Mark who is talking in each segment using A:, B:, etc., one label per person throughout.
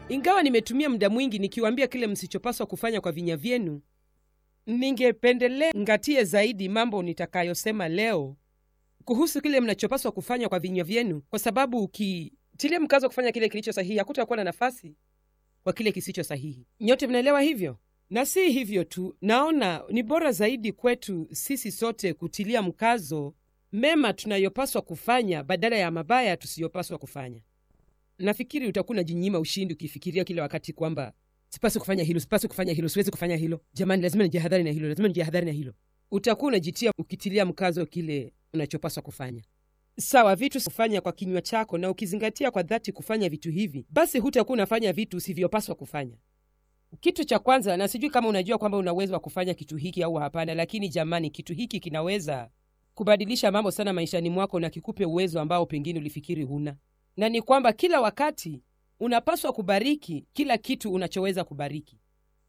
A: ingawa nimetumia muda mwingi nikiwaambia kile msichopaswa kufanya kwa vinywa vyenu ningependelea ngatie zaidi mambo nitakayosema leo kuhusu kile mnachopaswa kufanya kwa vinywa vyenu kwa sababu ukitilia mkazo kufanya kile kilicho sahihi hakutakuwa na nafasi kwa kile kisicho sahihi nyote mnaelewa hivyo na si hivyo tu naona ni bora zaidi kwetu sisi sote kutilia mkazo mema tunayopaswa kufanya badala ya mabaya tusiyopaswa kufanya nafikiri utakuwa unajinyima ushindi ukifikiria kila wakati kwamba sipasi kufanya hilo sipasi kufanya hilo siwezi kufanya hilo jamani lazima nijihadhari na hilo lazima nijihadhari na hilo utakuwa unajitia ukitilia mkazo kile unachopaswa kufanya sawa vitu kufanya kwa kinywa chako na ukizingatia kwa dhati kufanya vitu hivi basi hutakuwa unafanya vitu usivyopaswa kufanya kitu cha kwanza na sijui kama unajua kwamba una uwezo wa kufanya kitu hiki au hapana lakini jamani kitu hiki kinaweza kubadilisha mambo sana maishani mwako na kikupe uwezo ambao pengine ulifikiri huna na ni kwamba kila wakati unapaswa kubariki kila kitu unachoweza kubariki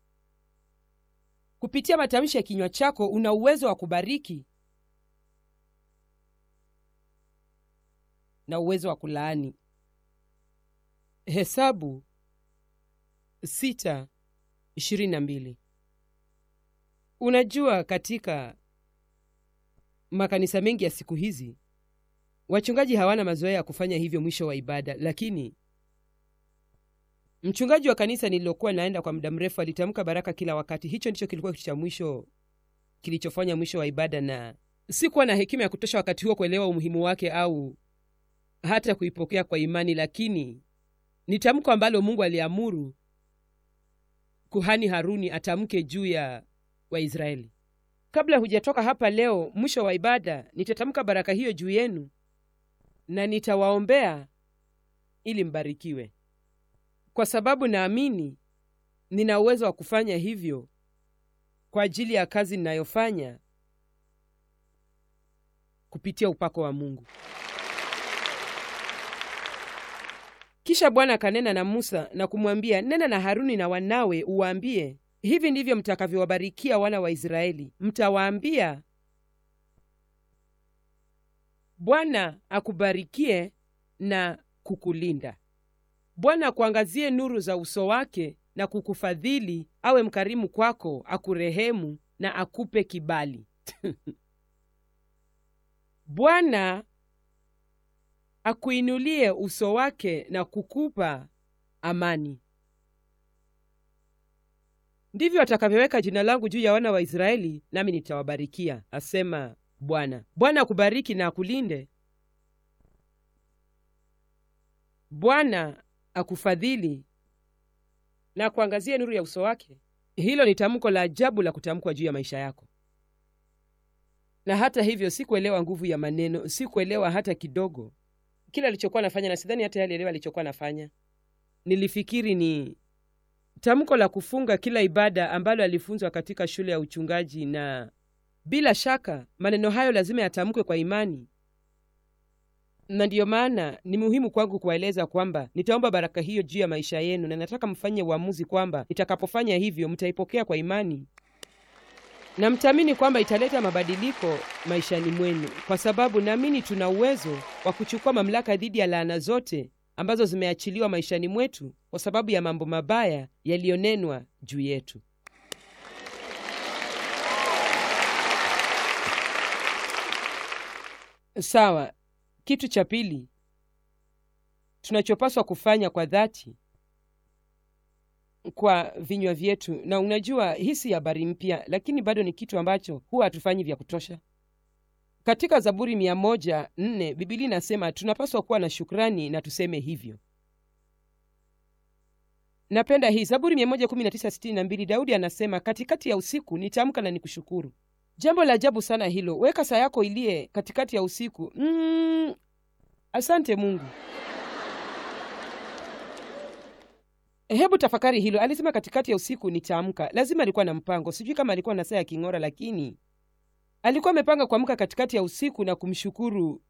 A: kupitia matamshi ya kinywa chako una uwezo wa kubariki na uwezo wa kulaani hesabu sita ishirini na mbili unajua katika makanisa mengi ya siku hizi wachungaji hawana mazoea ya kufanya hivyo mwisho wa ibada lakini mchungaji wa kanisa nililokuwa naenda kwa muda mrefu alitamka baraka kila wakati hicho ndicho kilikuwa kitu cha mwisho kilichofanya mwisho wa ibada na sikuwa na hekima ya kutosha wakati huo kuelewa umuhimu wake au hata kuipokea kwa imani lakini ni tamko ambalo mungu aliamuru kuhani haruni atamke juu ya waisraeli kabla hujatoka hapa leo mwisho wa ibada nitatamka baraka hiyo juu yenu na nitawaombea ili mbarikiwe kwa sababu naamini nina uwezo wa kufanya hivyo kwa ajili ya kazi ninayofanya kupitia upako wa mungu kisha bwana akanena na musa na kumwambia nena na haruni na wanawe uwaambie hivi ndivyo mtakavyowabarikia wana wa israeli mtawaambia bwana akubarikie na kukulinda bwana akuangazie nuru za uso wake na kukufadhili awe mkarimu kwako akurehemu na akupe kibali bwana akuinulie uso wake na kukupa amani ndivyo atakavyoweka jina langu juu ya wana wa israeli nami nitawabarikia asema bwana bwana akubariki na akulinde bwana akufadhili na akuangazie nuru ya uso wake hilo ni tamko la ajabu la kutamkwa juu ya maisha yako na hata hivyo sikuelewa nguvu ya maneno sikuelewa hata kidogo kile alichokuwa anafanya na sidhani hata alielewa alichokuwa anafanya nilifikiri ni tamko la kufunga kila ibada ambalo alifunzwa katika shule ya uchungaji na bila shaka maneno hayo lazima yatamkwe kwa imani na ndiyo maana ni muhimu kwangu kuwaeleza kwamba nitaomba baraka hiyo juu ya maisha yenu na nataka mfanye uamuzi kwamba nitakapofanya hivyo mtaipokea kwa imani na mtaamini kwamba italeta mabadiliko maishani mwenu kwa sababu naamini tuna uwezo wa kuchukua mamlaka dhidi ya laana zote ambazo zimeachiliwa maishani mwetu kwa sababu ya mambo mabaya yaliyonenwa juu yetu sawa kitu cha pili tunachopaswa kufanya kwa dhati kwa vinywa vyetu na unajua hii si habari mpya lakini bado ni kitu ambacho huwa hatufanyi vya kutosha katika zaburi mia moja nne bibilia inasema tunapaswa kuwa na shukrani na tuseme hivyo napenda hii zaburi mia moja kumi na tisa sitini na mbili daudi anasema katikati ya usiku nitaamka na nikushukuru jambo la ajabu sana hilo weka saa yako iliye katikati ya usiku mm, asante mungu hebu tafakari hilo alisema katikati ya usiku nitaamka lazima alikuwa na mpango sijui kama alikuwa na saa ya king'ora lakini alikuwa amepanga kuamka katikati ya usiku na kumshukuru